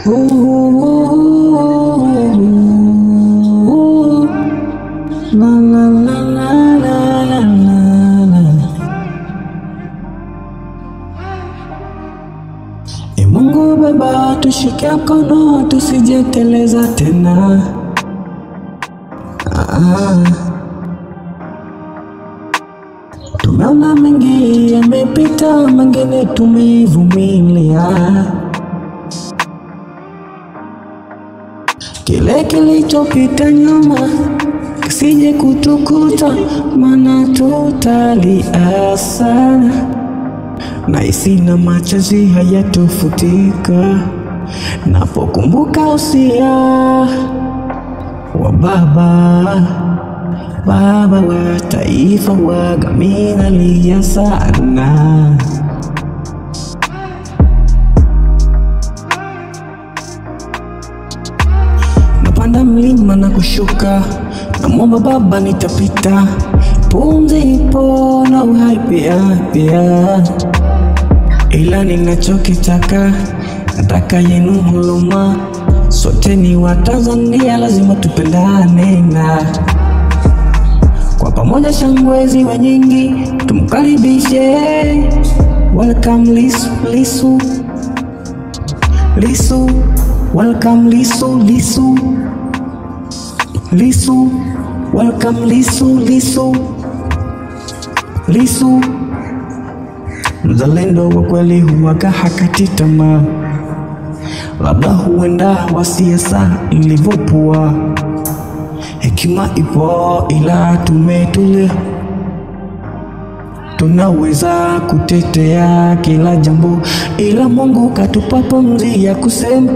Ooh, la, la, la, la, la, la, la, la. E Mungu Baba, tushike mkono tusijeteleza tena. Ah. Tumeona mengi yamepita, mengine tumevumilia. Kile kilichopita nyuma kisije kutukuta, maana tutalia sana na isina machozi hayatofutika napokumbuka usia wa baba baba wa taifa waga minalia sana napanda mlima na kushuka namwomba baba nitapita pumzi ipo na uhai pia pia ila ninachokitaka nataka yenu huluma sote ni wa Tanzania lazima tupendane na kwa pamoja shangwe ziwe nyingi tumkaribishe welcome Lisu Lisu Lisu welcome Lisu Lisu Lisu welcome Lisu Lisu Lisu Mzalendo wa kweli huwaga hakati tamaa, labda huenda wa siasa ilivyopoa. Hekima ipo ila tumetulia, tunaweza kutetea kila jambo, ila Mungu katupa pumzi ya kusema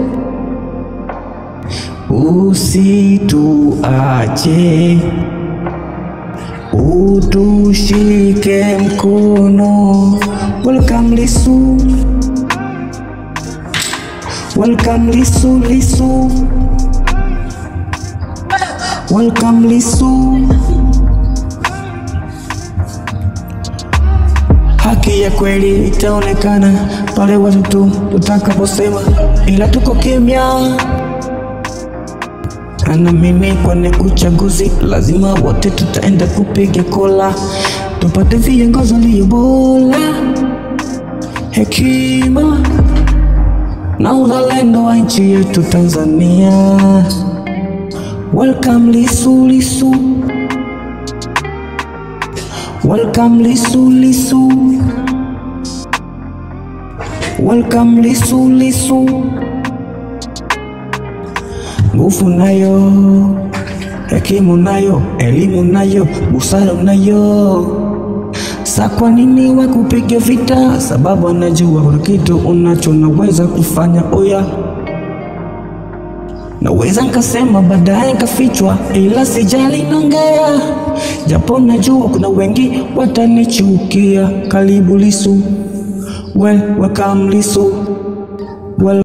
usituache utushike mkono. Welcome Lisu, welcome Lisu, Lisu, welcome Lisu. Haki ya kweli itaonekana pale watu tu tutakaposema, ila tuko kimya na mimi kwenye uchaguzi lazima wote tutaenda kupiga kola, tupate viongozi walio bora, hekima na uzalendo wa nchi yetu Tanzania. Welcome Lisu Lisu, welcome Lisu Lisu, welcome Lisu Lisu. Nguvu nayo, hekima nayo, elimu nayo, busara nayo. Sa kwa nini wakupiga vita? Sababu anajua kuna kitu unacho naweza kufanya. Oya, naweza nkasema baadaye nkafichwa, ila sijali naongea, japo najua kuna wengi watanichukia. Karibu Lisu, well, welcome Lisu, well